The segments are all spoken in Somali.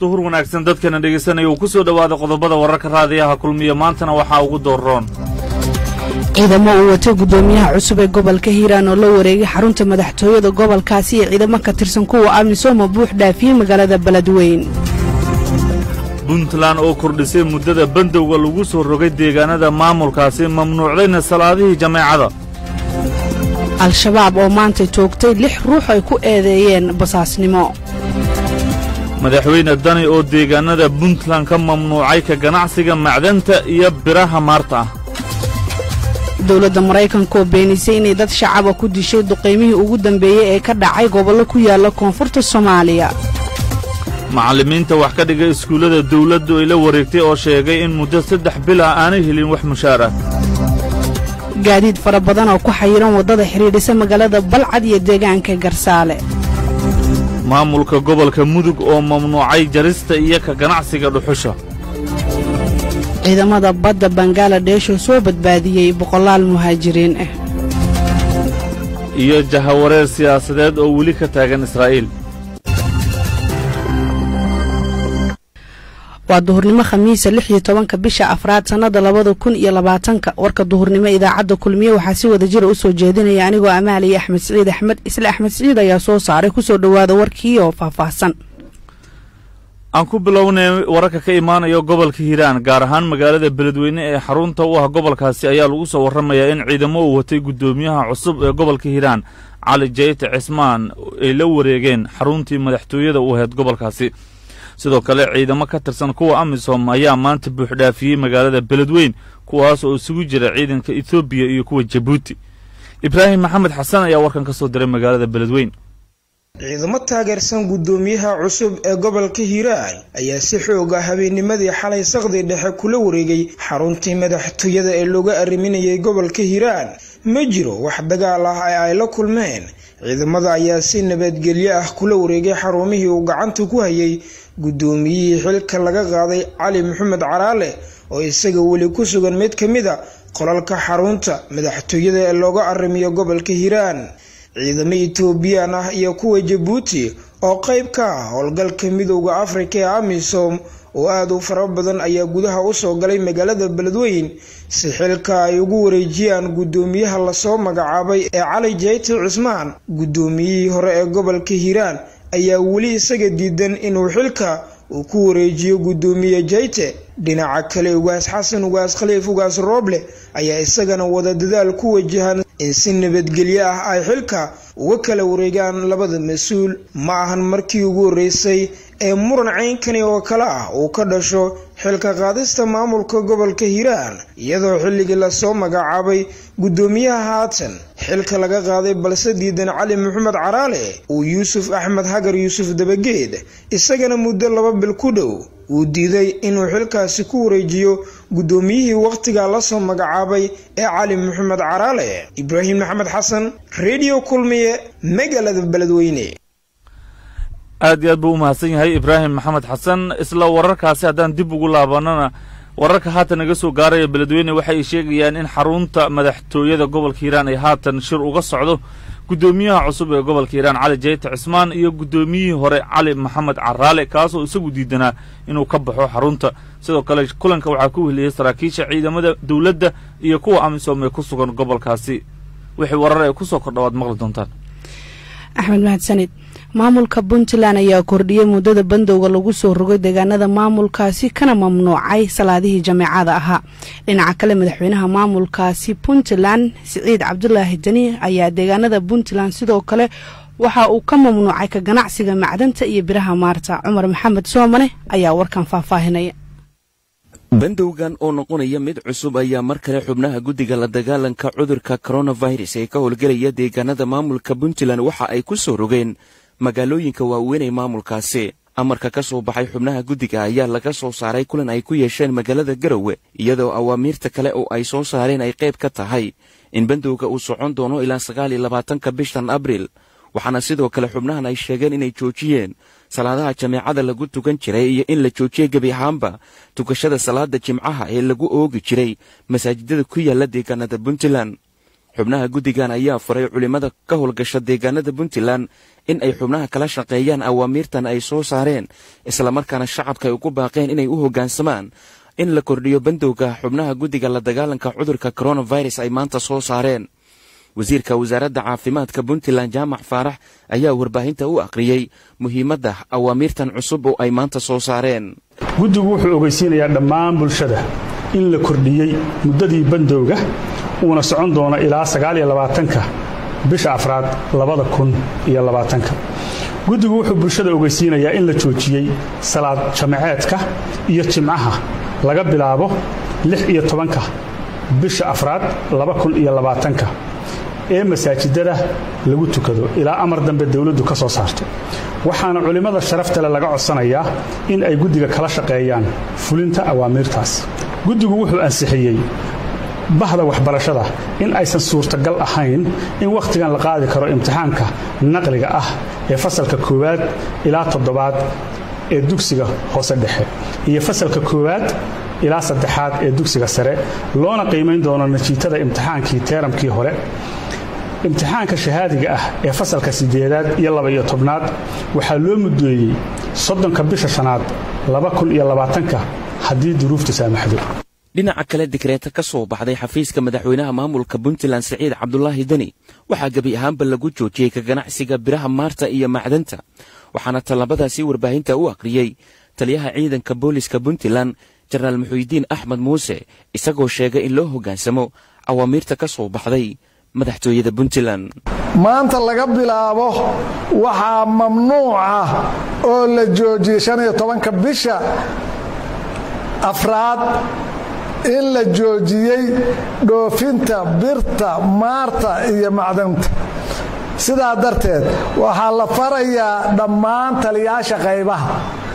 duhur wanaagsan dadkana dhegaysanaya uu ku soo dhowaada qodobada wararka raadiyaha kulmiya maantana waxaa ugu doorroon ciidamo uu watay guddoomiyaha cusub ee gobolka hiiraan oo la wareegay xarunta madaxtooyada gobolkaasi iyo ciidamo ka tirsan kuwa amisooma buux dhaafiyey magaalada beledweyn puntland oo kordhisay muddada bandowga lagu soo rogay deegaanada maamulkaasi mamnuucdayna salaadihii jameecada al-shabaab oo maantay toogtay lix ruux ay ku eedeeyeen basaasnimo madaxweyne dani oo deegaanada puntland ka mamnuucay ka ganacsiga macdanta iyo biraha maarta ah dowladda maraykanka oo beenisay inay dad shacaba ku dishay duqaymihii ugu dambeeyey ee ka dhacay gobollo ku yaalla koonfurta soomaaliya macallimiinta wax ka dhiga iskuullada dawladdu ay la wareegtay oo sheegay in muddo saddex bil ah aanay helin wax mushaar ah gaadiid fara badan oo ku xayiran waddada xidhiidhisa magaalada balcad iyo deegaanka garsaale maamulka gobolka mudug oo mamnuucay jarista iyo ka ganacsiga dhuxusha ciidamada badda bangaladesh oo soo badbaadiyey boqolaal muhaajiriin ah iyo jahawareer siyaasadeed oo weli ka taagan israa'iil waa duhurnimo khamiisa lix iyo tobanka bisha afraad sannada labada kun iyo labaatanka warka duhurnimo idaacadda kulmiye waxaa si wada jira u soo jeedinaya anigoo amaaliya axmed siciid axmed isla axmed siciid ayaa soo saaray kusoo dhowaada warkii oo faahfaahsan aan ku bilownay wararka ka imaanaya gobolka hiiraan gaar ahaan magaalada beledweyne ee xarunta u ah gobolkaasi ayaa lagu soo warramayaa in ciidamo uu watay guddoomiyaha cusub ee gobolka hiiraan cali jeyte cismaan ay la wareegeen xaruntii madaxtooyada u ahayd gobolkaasi sidoo kale ciidamo ka tirsan kuwa amisom ayaa maanta buuxdhaafiyey magaalada beledweyn kuwaas oo isugu jira ciidanka etoobiya iyo kuwa jabuuti ibraahim maxamed xasan ayaa warkan ka soo diray magaalada beledweyn ciidamo taageersan guddoomiyaha cusub ee gobolka hiiraan ayaa si xooga habeennimadii xalay saqdi dhexe kula wareegay xaruntii madaxtooyada ee looga arriminayay gobolka hiiraan ma jiro wax dagaal ah ee ay la kulmeen ciidamada ayaa si nabadgelyo ah kula wareegay xarumihii uu gacanta ku hayay guddoomiyihii xilka laga qaaday cali maxamed caraale oo isaga weli ku sugan mid ka mid a qolalka xarunta madaxtooyada ee looga arrimiyo gobolka hiiraan ciidamo etoobiyaan ah iyo kuwa jabuuti oo qayb ka ah howlgalka midowda afrika ee amisom oo aada u fara badan ayaa gudaha usoo galay magaalada beledweyn si xilka ay ugu wareejiyaan guddoomiyaha lasoo magacaabay ee cali jeyte cismaan guddoomiyihii hore ee gobolka hiiraan ayaa weli isaga diidan inuu xilka uu ku wareejiyo guddoomiye jeyte dhinaca kale ugaas xasan ugaas khaliif ugaas rooble ayaa isagana wada dadaal ku wajahan in si nabadgelyo ah ay xilka uga kala wareegaan labada mas-uul ma ahan markii ugu horreysay ee muran ceynkani oo kale ah uu ka dhasho xilka qaadista maamulka gobolka hiiraan iyadoo xilligii lasoo magacaabay guddoomiyaha haatan xilka laga qaaday balse diidan cali maxamed caraale uu yuusuf axmed hagar yuusuf dabageed isagana muddo laba bil ku dhow uu diiday inuu xilkaasi ku wareejiyo guddoomiyihii wakhtigaa lasoo magacaabay ee cali maxamed caraale ibraahim maxamed xasan redio kulmiye magaalada beledweyne aad iyo aad buu u mahadsan yahay ibraahim maxamed xasan isla wararkaasi haddaan dib ugu laabanana wararka haatan naga soo gaaraya beledweyne waxay sheegayaan in xarunta madaxtooyada gobolka hiiraan ay haatan shir uga socdo guddoomiyaha cusub ee gobolka hiiraan cali jeyte cismaan iyo guddoomiyihii hore cali maxamed caraale kaasoo isagu diidanaa inuu ka baxo xarunta sidoo kale kulanka waxaa ku weheliyey saraakiisha ciidamada dowladda iyo kuwa amisom ee ku sugan gobolkaasi wixii warar ay ku soo kordha waad maqli doontaan axmed mahadsanid maamulka puntland ayaa kordhiyey muddada bandowga lagu soo rogay deegaanada maamulkaasi kana mamnuucay salaadihii jameecada ahaa dhinaca kale madaxweynaha maamulkaasi puntland siciid cabdulaahi dani ayaa deegaanada puntland sidoo kale waxa uu ka mamnuucay ka ganacsiga macdanta iyo biraha maarta cumar maxamed soomane ayaa warkan faahfaahinaya bandowgan oo noqonaya mid cusub ayaa mar kale xubnaha guddiga la dagaalanka cudurka koronafirus ee ka howlgelaya deegaanada maamulka puntland waxa ay ku soo rogeen magaalooyinka waaweyn ee maamulkaasi amarka ka soo baxay xubnaha guddiga ayaa laga soo saaray kulan ay ku yeesheen magaalada garowe iyadoo awaamiirta kale oo ay soo saareen ay qayb ka tahay in bandowga uu socon doono ilaa sagaal iyo labaatanka bishan abriil waxaana sidoo kale xubnahan ay sheegeen inay joojiyeen salaadaha jameecada lagu tukan jiray iyo in la joojiyey gebi ahaanba tukashada salaada jimcaha ee lagu oogi jiray masaajidada ku yaala deegaanada puntland xubnaha guddigan ayaa faray culimmada ka howlgasha deegaanada puntland in ay xubnaha kala shaqeeyaan awaamiirtan ay soo saareen islamarkaana shacabka ay ugu baaqeen inay u hoggaansamaan in la kordhiyo bandowga xubnaha guddiga la dagaalanka cudurka coronavirus ay maanta soo saareen wasiirka wasaaradda caafimaadka puntland jaamac faarax ayaa warbaahinta u akhriyey muhiimadda awaamiirtan cusub oo ay maanta soo saareen guddigu wuxuu ogeysiinayaa dhammaan bulshada in la kordhiyey muddadii bandowga uuna socon doono ilaa sagaaliyolabaatanka bisha afraad labada kun iyo labaatanka guddigu wuxuu bulshada ogeysiinayaa in la joojiyey salaad jamaceedka iyo jimcaha laga bilaabo lix iyo tobanka bisha afraad laba kun iyo labaatanka ee masaajidada lagu tukado ilaa amar dambe dowladdu ka soo saarto waxaana culimmada sharaftale laga codsanayaa in ay guddiga kala shaqeeyaan fulinta awaamiirtaas guddigu wuxuu ansixiyey bahda waxbarashada in aysan suurtagal ahayn in wakhtigan la qaadi karo imtixaanka naqliga ah ee fasalka koowaad ilaa toddobaad ee dugsiga hoose dhexe iyo fasalka koowaad ilaa saddexaad ee dugsiga sare loona qiimayn doono natiijada imtixaankii teeramkii hore imtixaanka shahaadiga ah ee fasalka siddeedaad iyo laba-iyo tobnaad waxaa loo muddeeyey soddonka bisha shanaad laba kun iyo labaatanka haddii duruuftu saamaxdo dhinaca kale dikreeta ka soo baxday xafiiska madaxweynaha maamulka puntland siciid cabdulaahi deni waxaa gebi ahaanba lagu joojiyey ka ganacsiga biraha maarta iyo macdanta waxaana tallabadaasi warbaahinta u akhriyey taliyaha ciidanka booliska puntland jenaraal muxuudiin axmed muuse isagoo sheegay in loo hoggaansamo awaamiirta ka soo baxday madaxtooyada puntland maanta laga bilaabo waxaa mamnuuc ah oo la joojiyey shaniyo tobanka bisha afraad in la joojiyey dhoofinta birta maarta iyo macdanta sidaa darteed waxaa la farayaa dhammaan taliyaasha qaybaha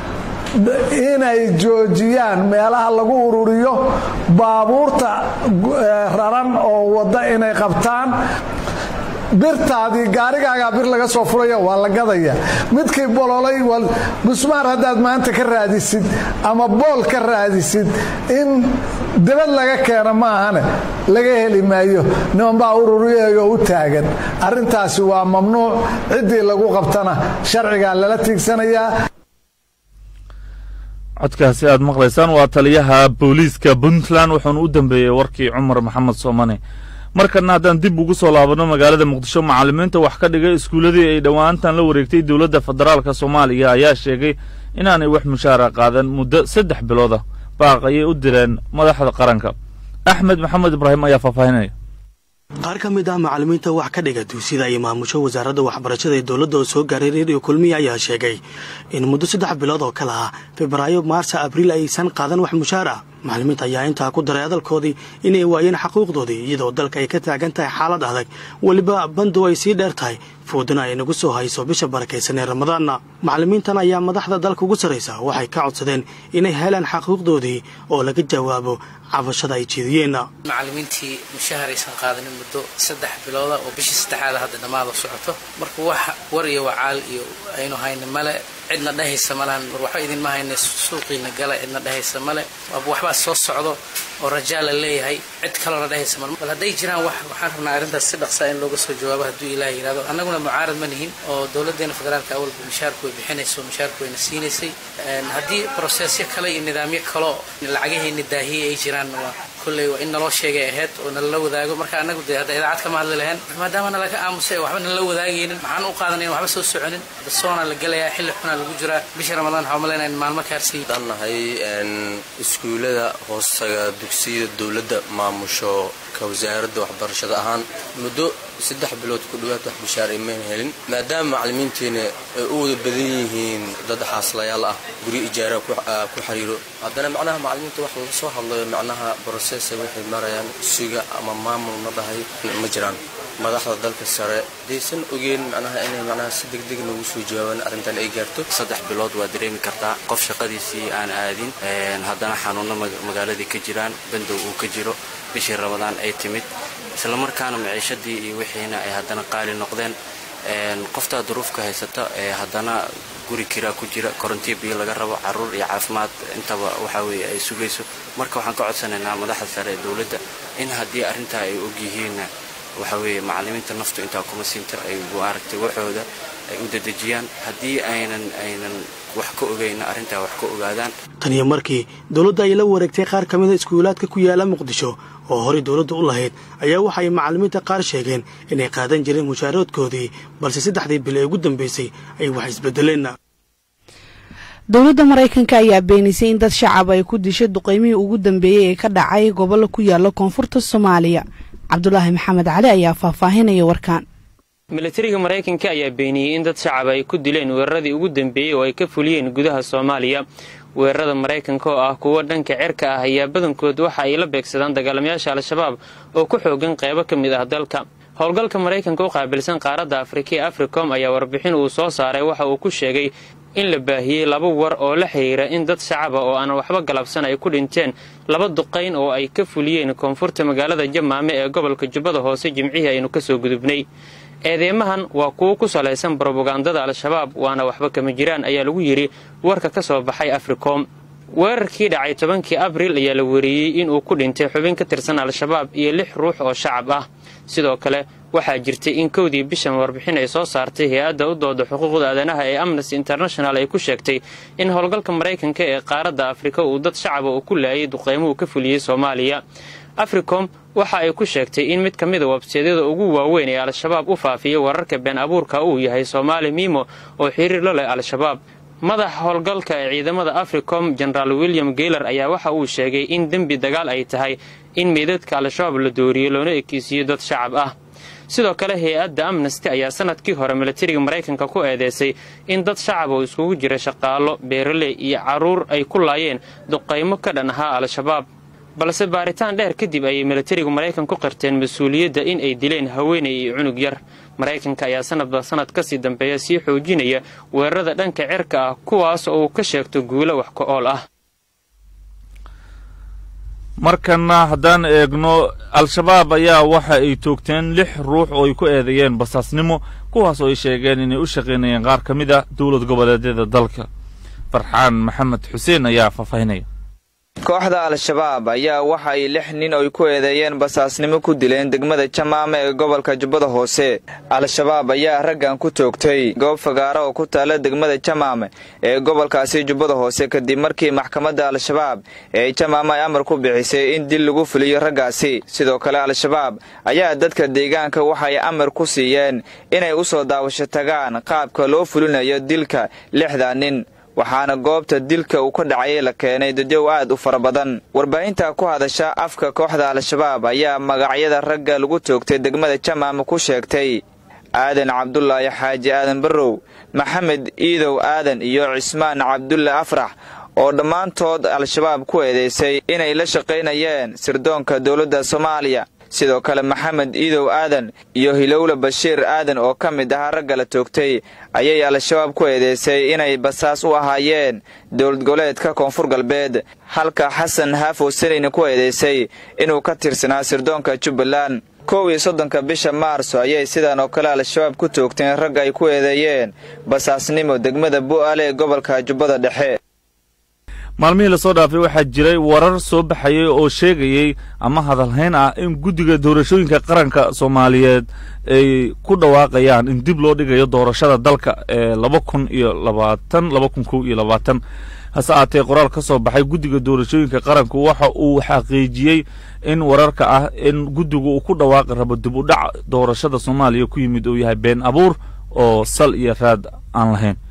inay joojiyaan meelaha lagu ururiyo baabuurta raran oo wadda inay qabtaan birtaadii gaarigaagaa bir laga soo furaya waa la gadaya midkii bololay busmaar haddaad maanta ka raadisid ama bool ka raadisid in dibad laga keeno maahane laga heli maayo nimanbaa ururiyayo u taagan arrintaasi waa mamnuuc ciddii lagu qabtana sharcigaa lala tiigsanayaa codkaasi aad maqlaysaan waa taliyaha booliiska puntland wuxuuna u dambeeyey warkii cumar maxamed soomane markana haddaan dib ugu soo laabanno magaalada muqdisho macallimiinta wax ka dhigay iskuulladii ay dhowaantan la wareegtay dowladda federaalka soomaaliya ayaa sheegay inaanay wax mushaara qaadan muddo saddex bilooda baaq ayay u direen madaxda qaranka axmed maxamed ibraahim ayaa faahfaahinaya qaar ka mid ah macallimiinta wax ka dhiga dugsida iyo maamusho wasaaradda waxbarashada ee dowladda oo soo gaaray reeriyo kulmiya ayaa sheegay in muddo saddex bilood oo kale ah febraayo maarsa abriil aysan qaadan wax mushaar ah macallimiinta ayaa intaa ku daray hadalkoodii inay waayeen xaquuqdoodii iyadoo dalka ay ka taagan tahay xaalad adag weliba bandu ay sii dheer tahay foodana ay nagu soo hayso bisha barakaysan ee ramadaanna macallimiintan ayaa madaxda dalka ugu sarraysa waxay ka codsadeen inay helaan xaquuqdoodii oo laga jawaabo cabashada ay jeediyeenna macallimiintii mushahar aysan qaadanin muddo saddex bilooda oo bishii saddexaada hadda dhammaada socoto marka wax war iyo wacaal iyo aynu hayna male cidna dhehaysa malahan war waxba idinma hayna suuqiina gala cidna dhehaysa male waxbaa soo socdo oo rajaa la leeyahay cid kaloona dhehaysa male bal hadday jiraan wax waxaan rabnaa arrintaas si dhaqsaa in looga soo jawaabo hadduu ilaah yidhahdo annaguna mucaarad ma nihin oo dowladdeena federaalka awalba mushaarku way bixinayso mushaarku wayna siinaysay haddii broseesyo kale iyo nidaamyo kaleo lacagaheenna daahiye ay jiraan waa kolley waa in naloo sheegay ahayd oo nalala wadaago marka annagu dee hadda idaacad kama hadli lahayn maadaama nalaga aamusay waxba nalala wadaagaynin maxaan u qaadanayn waxba soo soconin hadda soona la gelayaa xilli xunaa lagu jiraa bisha ramadaan waxaa malaynayn maalmo kaarsiy aan nahay iskuullada hoostaga dugsiyada dowladda maamusho ka wasaaradda waxbarashada ahaan muddo saddex bilood ku dhowaad wax bishaar imayna helin maadaama macallimiinteena ay u wada badan yihiin dad xaaslayaal ah guryo ijaara ku xiriiro haddana macnaha macallimiinta wax laga soo hadlayo macnaha brosesa waxay marayaan suga ama maamul ma dhahay ma jiraan madaxda dalka sare daysan ogeen macnaha inay macnaha si degdeg noogu soo jawaabaan arrintan ay gaarto saddex bilood waa dareemi kartaa qof shaqadiisii aan aadin haddana xanuuno magaaladii ka jiraan bandow uu ka jiro bishii ramadaan ay timid islamarkaana maciishadii iyo wixiina ay haddana qaali noqdeen qoftaa duruufka haysata ee haddana guri kiraa ku jira korontiya biyo laga rabo caruur iyo caafimaad intaba waxaa weeye ay sugayso marka waxaan ka codsanaynaa madaxda sare ee dowladda in haddii arrintaa ay ogyihiin waxa weeye macallimiinta naftu intaa kuma siinta ay maaragtay waxooda ay u dedejiyaan haddii aynan aynan wax ka ogayna arrintaa wax ka ogaadaan taniyo markii dowladda ay la wareegtay qaar ka mida iskuulaadka ku yaala muqdisho oo horey dowladda u lahayd ayaa waxa ay macallimiinta qaar sheegeen inay qaadan jireen mushaaroodkoodii balse saddexdii bil ee ugu dambaysay ay wax isbedeleen dowladda maraykanka ayaa beenisay in dad shacab ay ku dishay duqeymihii ugu dambeeyey ee ka dhacay gobollo ku yaala koonfurta soomaaliya cabdulaahi maxamed cali ayaa faahfaahinaya warkaan milatariga maraykanka ayaa beeniyey in dad shacab ay ku dileen weeraradii ugu dambeeyey oo ay ka fuliyeen gudaha soomaaliya weerarada maraykanka oo ah kuwo dhanka cerka ah ayaa badankood waxa ay la beegsadaan dagaalamayaasha al-shabaab oo ku xoogan qaybo ka mid ah dalka howlgalka maraykanka u qaabilsan qaaradda afrika ee africom ayaa warbixin uu soo saaray waxa uu ku sheegay in la baahiyey laba war oo la xidhiira in dad shacaba oo aan waxba galabsan ay ku dhinteen laba duqayn oo ay ka fuliyeen koonfurta magaalada jamaame ee gobolka jubbada hoose jimcihii aynu kasoo gudubnay eedeymahan waa kuwo ku salaysan brobagandada al-shabaab waana waxba kama jiraan ayaa lagu yidhi warka ka soo baxay africom weerarkii dhacay tobankii abril ayaa la wereeyey inuu ku dhintay xubin ka tirsan al-shabaab iyo lix ruux oo shacab ah sidoo kale waxaa jirtay in kowdii bishan warbixin ay soo saartay hay-adda u dooda xuquuqda aadanaha ee amnesty international ay ku sheegtay in howlgalka maraykanka ee qaaradda afrika uu dad shacaba uu ku laayay duqeymuhu ka fuliyey soomaaliya africom waxa ay ku sheegtay in mid ka mida webseedyada ugu waaweyn ee al-shabaab u faafiya wararka been abuurka uu yahay soomaali mimo oo xiriir la leh al-shabaab madaxa howlgalka ee ciidamada africom genaraal william geyler ayaa waxa uu sheegay in dembi dagaal ay tahay in meydadka al-shabaab la dooriyo loona ekeysiiyo dad shacab ah sidoo kale hay-adda amnesty ayaa sanadkii hore milatariga maraykanka ku eedeysay in dad shacab oo iskugu jira shaqaalo beeraley iyo carruur ay ku laayeen duqaymo ka dhan ahaa al-shabaab balse baaritaan dheer kadib ayay milatarigu maraykan ku qirteen mas-uuliyadda in ay dileen haweenay iyo cunug yar maraykanka ayaa sanadba sanad kasii dambeeya sii xoojinaya weerarada dhanka cirka ah kuwaas oo uu ka sheegto guulo wax ka ool ah markana haddaan eegno al-shabaab ayaa waxa ay toogteen lix ruux oo ay ku eedeeyeen basaasnimo kuwaas oo ay sheegeen inay u shaqaynayeen qaar ka mid a dowlad goboleedyada dalka farxaan maxamed xuseen ayaa faahfaahinaya kooxda al-shabaab ayaa waxa ay lix nin oy ku eedeeyeen basaasnimo ku dileen degmada jamaame ee gobolka jubbada hoose al-shabaab ayaa raggan ku toogtay goob fagaara oo ku taalla degmada jamaame ee gobolkaasi jubbada hoose kadib markii maxkamadda al-shabaab ee jamaame ay amar ku bixisay in dil lagu fuliyo raggaasi sidoo kale al-shabaab ayaa dadka deegaanka waxay amar ku siiyeen inay u soo daawasho tagaan qaabka loo fulinayo dilka lixda nin waxaana goobta dilka uu ka dhacayay la keenay dadyow aad u fara badan warbaahinta ku hadasha afka kooxda al-shabaab ayaa magacyada ragga lagu toogtay degmada jamaama ku sheegtay aadan cabdulaahi xaaji aadan barrow maxamed iidow aadan iyo cismaan cabdulle afrax oo dhammaantood al-shabaab ku eedeysay inay la shaqaynayeen sirdoonka dowladda soomaaliya sidoo kale maxamed iidow aadan iyo hilowle bashiir aadan oo ka mid ahaa ragga la toogtay ayay al-shabaab ku eedeysay inay basaas u ahaayeen dowlad goboleedka koonfur galbeed halka xasan haafo sanayna ku eedeysay inuu ka tirsanaa sirdoonka jubbaland kow iyo soddonka bisha maarso ayay sidan oo kale al-shabaab ku toogteen ragga ay ku eedeeyeen basaasnimo degmada bu'aale ee gobolka jubbada dhexe maalmihii lasoo dhaafay waxaa jiray warar soo baxayay oo sheegayey ama hadalhayn ah in guddiga doorashooyinka qaranka soomaaliyeed ay ku dhawaaqayaan in dib loo dhigayo doorashada dalka ee laba kun iyo labaatan laba kun kow iyo labaatan hase aatee qoraal ka soo baxay guddiga doorashooyinka qaranku waxa uu xaqiijiyey in wararka ah in guddigu uu ku dhawaaqi rabo dib u dhac doorashada soomaaliya ku yimid uu yahay been abuur oo sal iyo raad aan lahayn